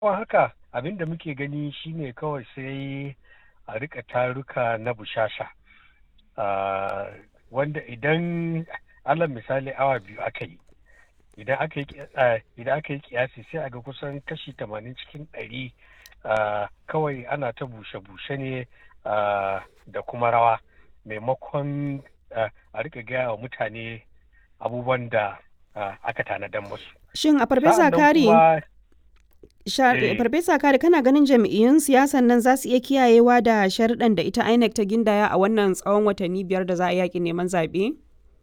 Kuma haka abin da muke gani shine kawai sai a rika taruka na bushasha. Ah, wanda idan alal misali awa biyu aka yi idan aka yi ah, idan aka yi kiyasi sai a ga kusan kashi tamanin cikin ɗari ah, kawai ana ta bushe-bushe ne ah, da kuma rawa maimakon ah, a rika gaya wa mutane abubuwan da ah, aka tanadan musu. Shin a Farfesa Sa'annan Kari, kuma sha- Eh. Farfesa Kari kana ganin jam'iyyun siyasan nan za su iya kiyayewa da sharuɗan da ita INEC ta gindaya a wannan tsawon watanni biyar da za a yaƙi neman zaɓe?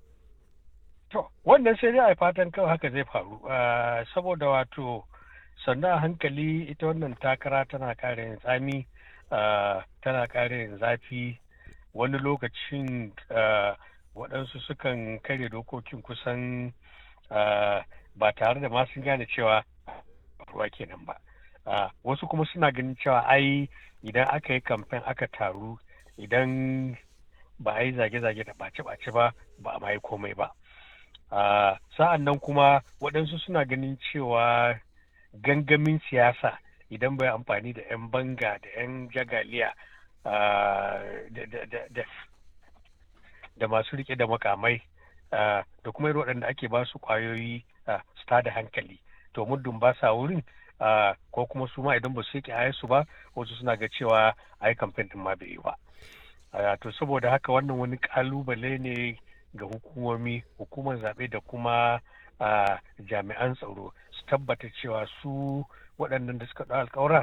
To, wannan sai dai a yi fatan kawai haka zai faru. Ah, saboda wato sannan a hankali ita wannan takara tana ƙara yin tsami, ah, tana ƙara yin zafi. Wani lokacin ah, waɗansu sukan karya dokokin kusan ah, ba tare da ma sun gane cewa ruwa kenan ba. Ah, wasu kuma suna ganin cewa ai idan aka yi kamfen aka taru idan ba a yi zage-zage da ɓace-ɓace ba ba a ma yi komai ba. Uh, sa'an nan kuma waɗansu suna ganin cewa gangamin siyasa idan bai amfani da 'yan banga da 'yan jagaliya uh, da, da, da, da, da masu rike da makamai uh, da kuma irin waɗanda ake ba su ƙwayoyi uh, su tada hankali to muddin ba sa wurin uh, ko kuma su ma idan ba su yake su ba wasu suna ga cewa ai kamfen din ma bai yi ba uh, to saboda haka wannan wani ƙalubale ne ga hukumomi hukumar zaɓe da kuma ah, jami'an tsaro su tabbata cewa su waɗannan da suka ɗau alkawura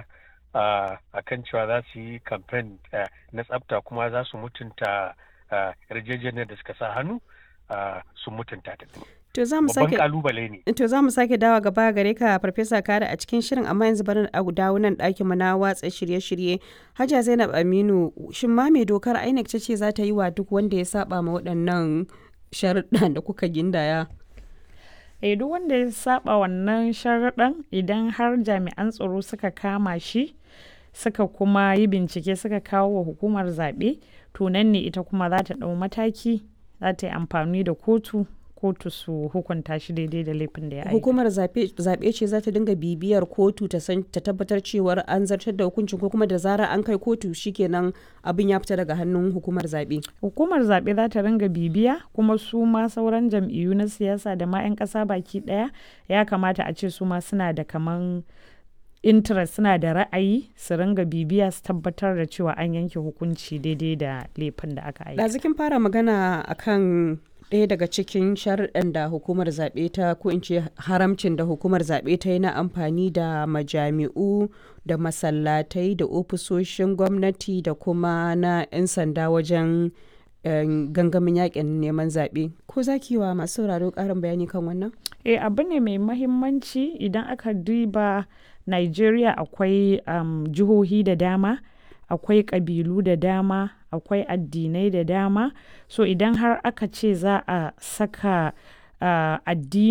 a kan cewa za su yi kamfen na tsafta kuma za su mutunta ah, yarjejeniyar da suka sa hannu ah, sun mutunta ta To za mu babban sake kalubale ne To za mu sake dawa gaba gare ka Farfesa Kare a cikin shirin amma yanzu bari a dawo nan ɗakin mu na watsa shirye-shirye. Hajiya Zainab Aminu shin ma me dokar INEC ta ce za ta yi wa duk wanda ya saba ma waɗannan sharuɗan da kuka gindaya? eh duk wanda ya saba wannan sharaɗan idan har jami'an tsaro suka kama shi suka kuma yi bincike suka kawo wa hukumar zaɓe to nan ne ita kuma za ta ɗau mataki za ta yi amfani da kotu kotu su hukunta shi daidai da laifin da ya aika. Hukumar zaɓe zaɓe ce za ta dinga bibiyar kotu ta san ta tabbatar cewar an zartar da hukuncin ko kuma da zarar an kai kotu shikenan abin ya fita daga hannun hukumar zaɓe. Hukumar zaɓe za ta ringa bibiya kuma su ma sauran jam'iyyu na siyasa da ma 'yan ƙasa baki ɗaya ya kamata a ce su ma suna da kaman interest suna da ra'ayi su ringa bibiya su tabbatar da cewa an yanke hukunci daidai da laifin da aka aika. Ɗazu kin fara magana akan ɗaya daga cikin sharuɗan da hukumar zaɓe ta ko in ce haramcin da hukumar zaɓe ta yi na amfani da majami'u da masallatai da ofisoshin gwamnati da kuma na 'yan sanda wajen eh, gangamin yakin neman zaɓe ko za ki yi wa masu sauraro ƙarin bayani kan wannan Eh abu ne mai mahimmanci idan aka duba Nigeria akwai um, jihohi da dama akwai ƙabilu da dama akwai addinai da dama so idan har aka ce za a saka uh, addini